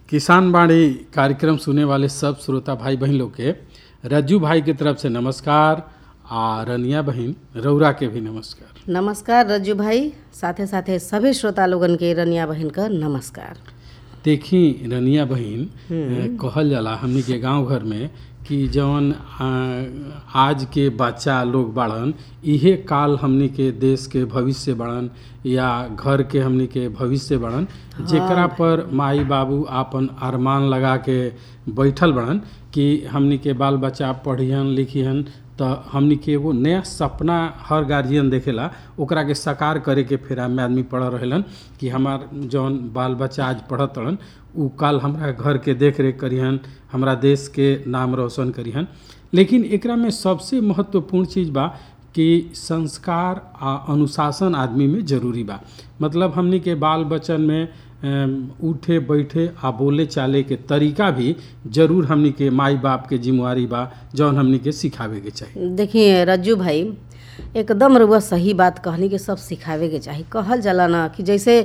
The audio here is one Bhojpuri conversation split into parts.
किसान बाड़ी कार्यक्रम सुने वाले सब श्रोता भाई बहन लोग के रज्जू भाई के तरफ से नमस्कार आ रनिया बहन रौरा के भी नमस्कार नमस्कार रज्जू भाई साथे साथे सभी श्रोता लोगन के रनिया बहन का नमस्कार देखी रनिया बहन अ, कहल जाला हमनी के गांव घर में कि जौन अ, आज के बच्चा लोग बाड़न इहे काल हमनी के देश के भविष्य बाड़न या घर के हमनी के भविष्य बाड़न जेकरा पर माई बाबू आपन अरमान लगा के बैठल बाड़न कि हमनी के बाल बच्चा पढ़िहन लिखिहन त हमनी के एगो नया सपना हर गार्जियन देखेला ओकरा के साकार करे के फेरा में आदमी पढ़ रहेलन कि हमार जौन बाल बच्चा आज पढ़त रहन उ काल हमरा घर के देख रेख करिहन हमरा देश के नाम रोशन करिहन लेकिन एकरा में सबसे महत्वपूर्ण चीज बा कि संस्कार आ अनुशासन आदमी में जरूरी बा मतलब हमनी के बाल बच्चन में अम, उठे बैठे आ बोले चाले के तरीका भी जरूर हमनी के माई बाप के जिम्मेवारी बा जौन हमनी के सिखावे के चाहिए देखिए रज्जू भाई एकदम रुआ सही बात कहनी कि सब सिखावे के चाही कहल जाला ना कि जैसे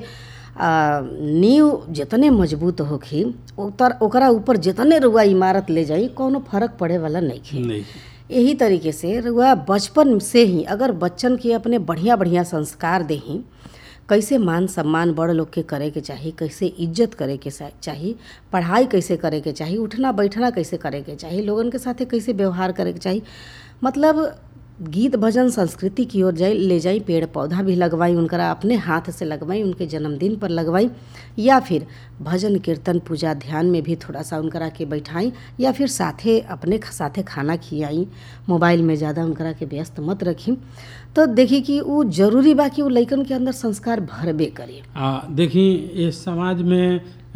आ, नींव जितने मजबूत होखी उतर ओकरा ऊपर जितने रुआ इमारत ले जाई कोनो फर्क पड़े वाला नहीं नहीं यही तरीके से रुआ बचपन से ही अगर बच्चन के अपने बढ़िया बढ़िया संस्कार देही कैसे मान सम्मान बड़ लोग के करे के चाही कैसे इज्जत करे के सा- चाही पढ़ाई कैसे करे के चाही उठना बैठना कैसे करे के चाही लोगन के साथे कैसे व्यवहार करे के चाही मतलब गीत भजन संस्कृति की ओर जाई ले जाई पेड़ पौधा भी लगवाई उनकरा अपने हाथ से लगवाई उनके जन्मदिन पर लगवाई या फिर भजन कीर्तन पूजा ध्यान में भी थोड़ा सा उनकरा के बैठाई या फिर साथे अपने ख- साथे खाना खियाई मोबाइल में ज़्यादा उनकरा के व्यस्त मत रखी तो देखी कि वो जरूरी बा कि वो लइकन के अंदर संस्कार भरबे करे आ देखी इस समाज में अ,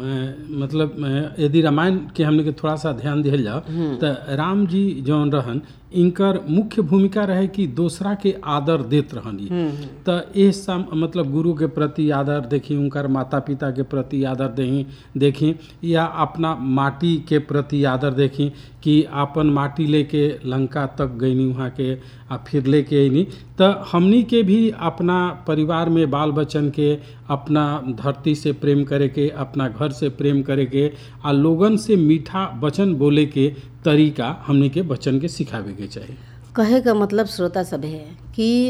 म, मतलब अ, यदि रामायण के हमने के थोड़ा सा ध्यान दिहल जाओ तो राम जी जौन रहन इनकर मुख्य भूमिका रहे कि दूसरा के आदर देत रहन ई तो ये सम मतलब गुरु के प्रति आदर देखी उनकर माता पिता के प्रति आदर देही देखी या अपना माटी के प्रति आदर देखी कि आपन माटी लेके लंका तक गईनी वहाँ के आ फिर लेके अइनी तो हमनी के भी अपना परिवार में बाल बच्चन के अपना धरती से प्रेम करे के अपना घर से प्रेम करे के आ लोगन से मीठा वचन बोले के तरीका हमनी के बच्चन के सिखावे के चाहिए कहे का मतलब श्रोता सब है कि